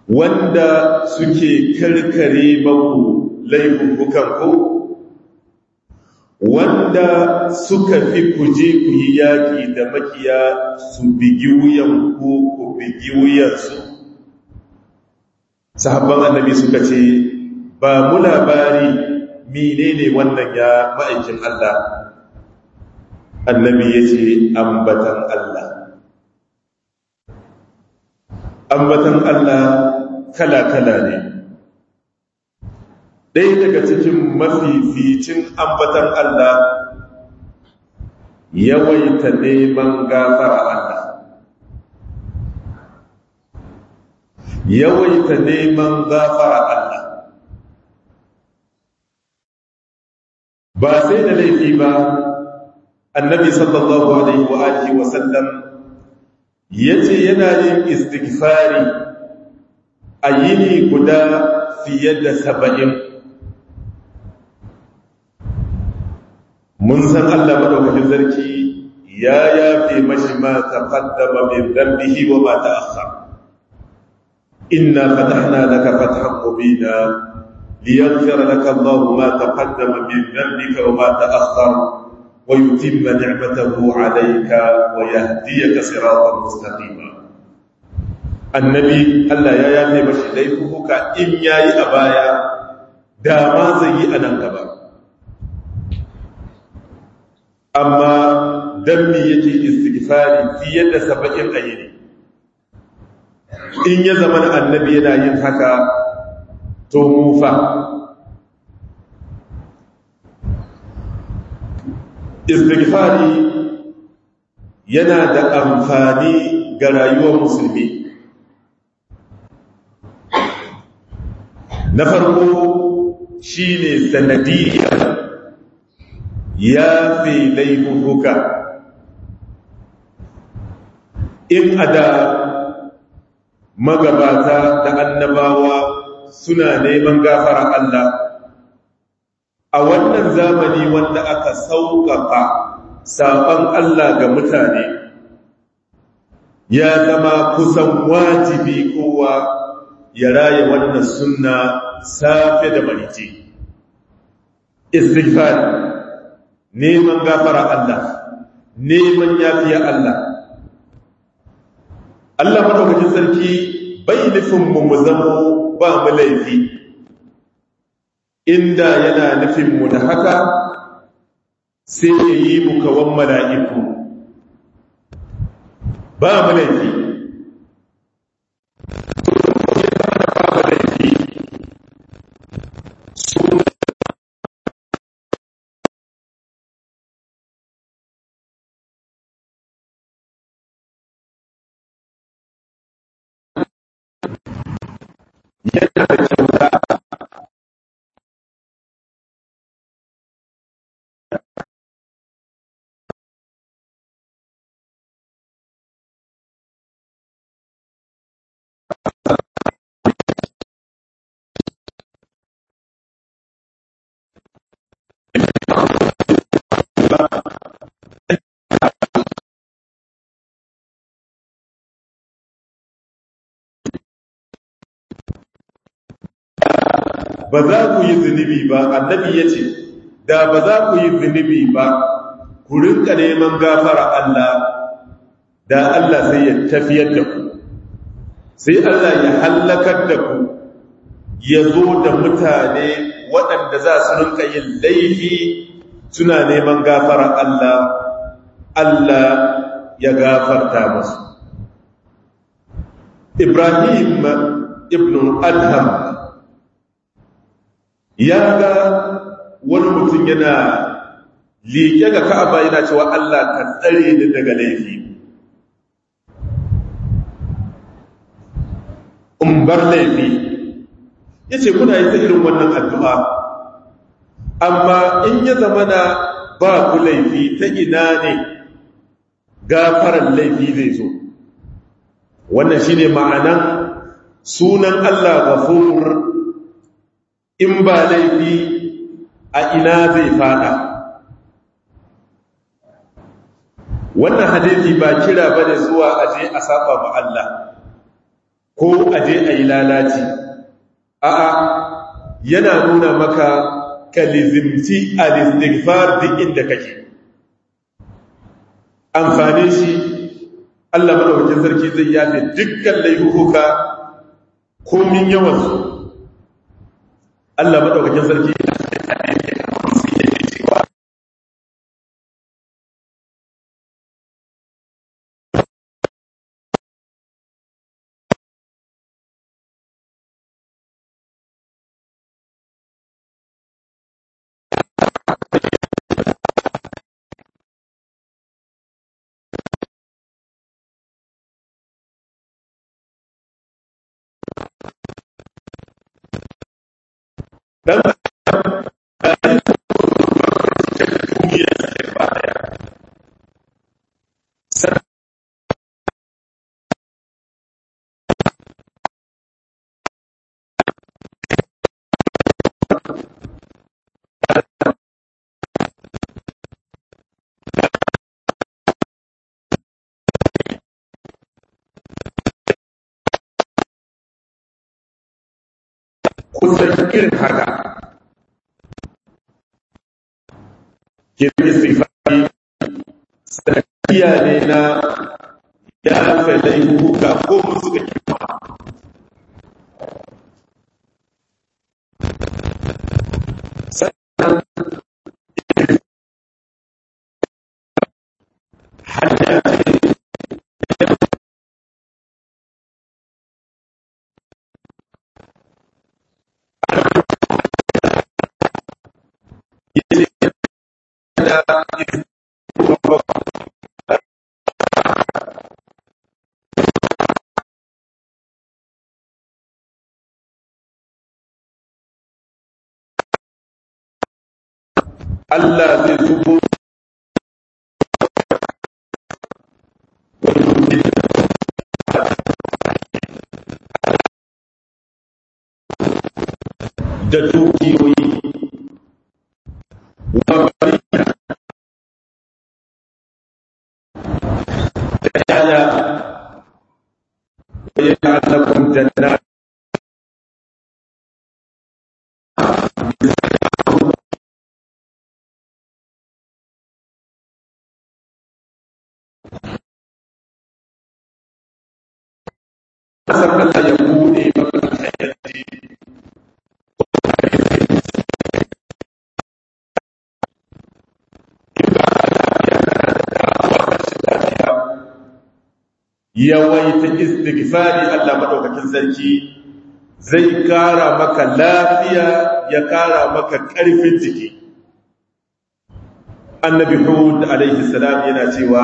wanda suke karkare maku laifukan ku wanda suka fi kuje ku yi yaƙi da makiya su bigi wuyan ku ku bigi wuyansu sahabban annabi suka ce ba mu labari menene wannan ya ma'aikin Allah annabi ya ce ambatan Allah ambatan Allah kala-kala ne ɗaya daga cikin mafificin ambatan Allah yawaita neman gafara Allah yawaita neman gafara Allah ba sai da laifi ba annabi sallallahu alaihi wa alihi wa sallam yace yana yin istighfari a yini guda fiye da saba'in mun san Allah madaukakin sarki ya yafe mashi ma taqaddama min dhanbihi wa ma ta'akhkhara inna fatahna laka fathan mubina liyaghfira laka Allahu ma taqaddama min dhanbika wa ma ta'akhkhara wa yutimma ni'matahu 'alayka wa yahdiyaka siratan mustaqima annabi Allah ya yafe mashi laifuka in yayi a baya da ma zai yi a nan gaba amma dan me yake istighfari fiye da saba'in ayyini in ya zama da annabi yana yin haka to mufa istighfari yana da amfani ga rayuwar musulmi na farko shine sanadiyar ya fi laifuka in a da magabata da annabawa suna neman gafara Allah a wannan zamani wanda aka sauƙaƙa saɓon Allah ga mutane ya zama kusan wajibi kowa ya raya wannan sunna safe da marice istighfar neman gafara Allah neman yafiya Allah Allah madaukakin sarki bai nufin mu mu zamo ba mu laifi inda yana nufin mu da haka sai ya yi mu kawan mala'iku ba mu laifi yana da kyauta ba za ku yi zunubi ba annabi ya ce da ba za ku yi zunubi ba ku rinka neman gafara Allah da Allah sai ya tafiyar da ku sai Allah ya hallakar da ku ya zo da mutane waɗanda za su rinka yin laifi suna neman gafara Allah Allah ya gafarta musu Ibrahim ibn Adham ya ga wani mutum yana liƙe ga ka'aba yana cewa Allah ka tsare ni daga laifi in bar laifi ya ce kuna yi ta irin wannan addu'a amma in ya zama na ba ku laifi ta ina ne gafaran laifi zai zo wannan shi ne ma'anan sunan Allah gafur in ba laifi a ina zai fada wannan hadithi ba kira bane zuwa aje a saba ma Allah ko a je a yi lalaci a'a yana nuna maka kalizimci al-istighfar duk inda kake amfanin shi Allah madaukakin sarki zai yafe dukkan laifuka komin yawansu Allah madaukakin sarki dan kusan irin haka kirki sifari sanakiya ne na ya fadai hukuka ko musu ga kima sannan hanya ce Allah zai zubo da dukiyoyi wa bariya da yaya wa ya'lakum jannat kasar Allah ya bude maka hayyaci yawaita istighfari Allah madaukakin sarki zai kara maka lafiya ya kara maka karfin jiki annabi hud alaihi salam yana cewa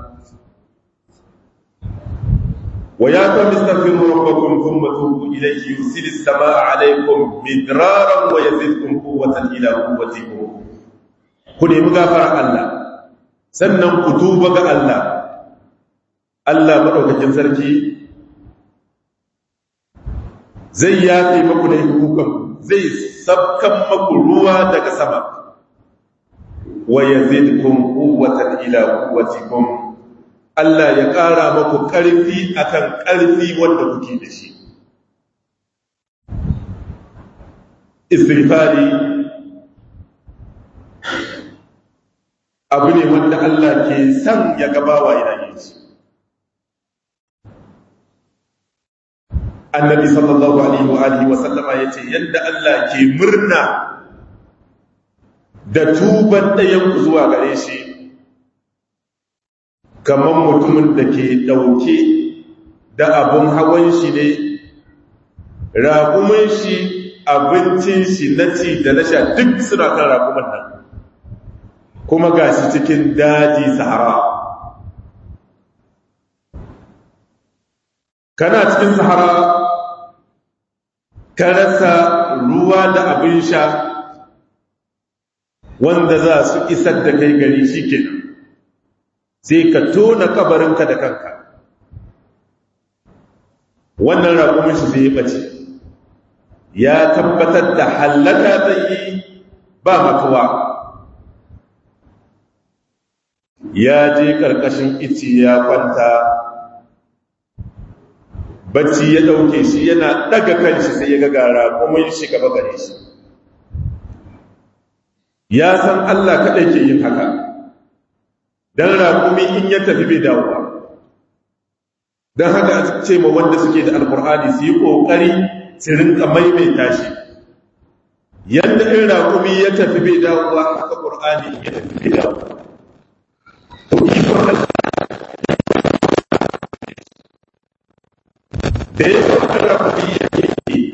ويا قوم استغفروا ربكم ثم توبوا إليه يرسل السماء عليكم مدرارا ويزدكم قوة إلى قوتكم كن مغفر الله sannan ku tuba ga Allah Allah madaukakin sarki zai yafe maku da hukukan zai sabkan maku ruwa daga sama wa yazidkum quwwatan ila quwwatikum Allah ya ƙara maku ƙarfi akan ƙarfi wanda kuke da shi. Istighfari abu ne wanda Allah ke san ya gabawa yana yin shi. Annabi sallallahu Alaihi wa Alihi wasallama ya ce, yadda Allah ke murna da tuban ɗayan zuwa gare shi. kamar mutumin da ke ɗauke da abin hawan shi ne raƙumin shi abincin shi na ci da na sha duk suna kan raƙumin nan kuma ga shi cikin daji sahara kana cikin sahara ka rasa ruwa da abin sha wanda za su isar da kai gari shi kenan sai ka tona kabarinka da kanka wannan raƙumin shi zai bace ya tabbatar da hallaka zai yi ba makawa ya je ƙarƙashin ici ya kwanta bacci ya ɗauke shi yana ɗaga kanshi sai ya ga gara kuma shi gaba gare shi ya san Allah kaɗai ke yin haka don raƙumi in ya tafi bai dawowa don haka ce ma wanda suke da alkur'ani su yi ƙoƙari su rinka maimaita shi yadda in raƙumi ya tafi bai dawowa haka ƙur'ani ya tafi bai dawowa to ikon da ya sauka raƙumi ya ke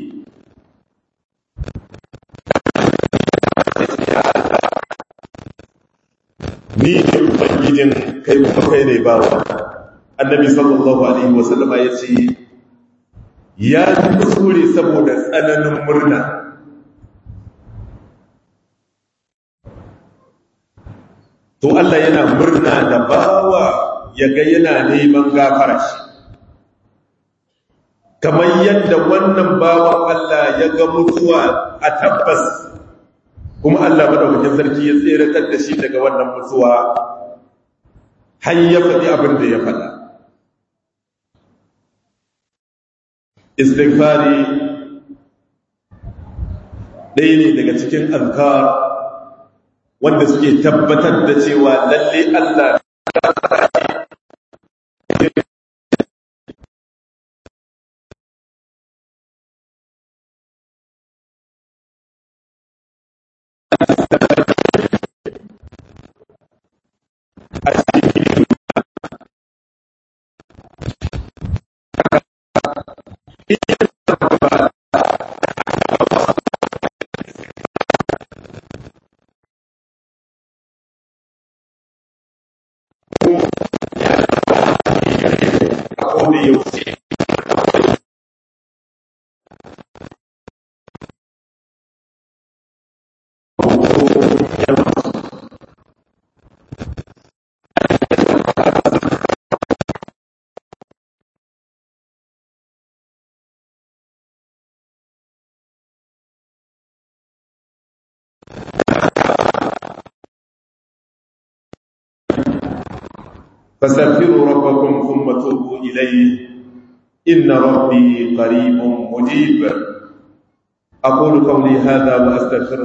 ni ne ubangijin kai kuma kai ne bawa annabi sallallahu alaihi wasallam ya ce ya ji kuskure saboda tsananin murna to Allah yana murna da bawa ya ga yana neman gafara shi kamar yadda wannan bawan Allah ya ga mutuwa a tabbas kuma Allah madaukakin sarki ya tseratar da shi daga wannan mutuwa har ya faɗi abin da ya faɗa istighfari ɗaya ne daga cikin azkar wanda suke tabbatar da cewa lalle Allah kowane yaushe فاستغفروا ربكم ثم توبوا إليه إن ربي قريب مجيب أقول قولي هذا وأستغفر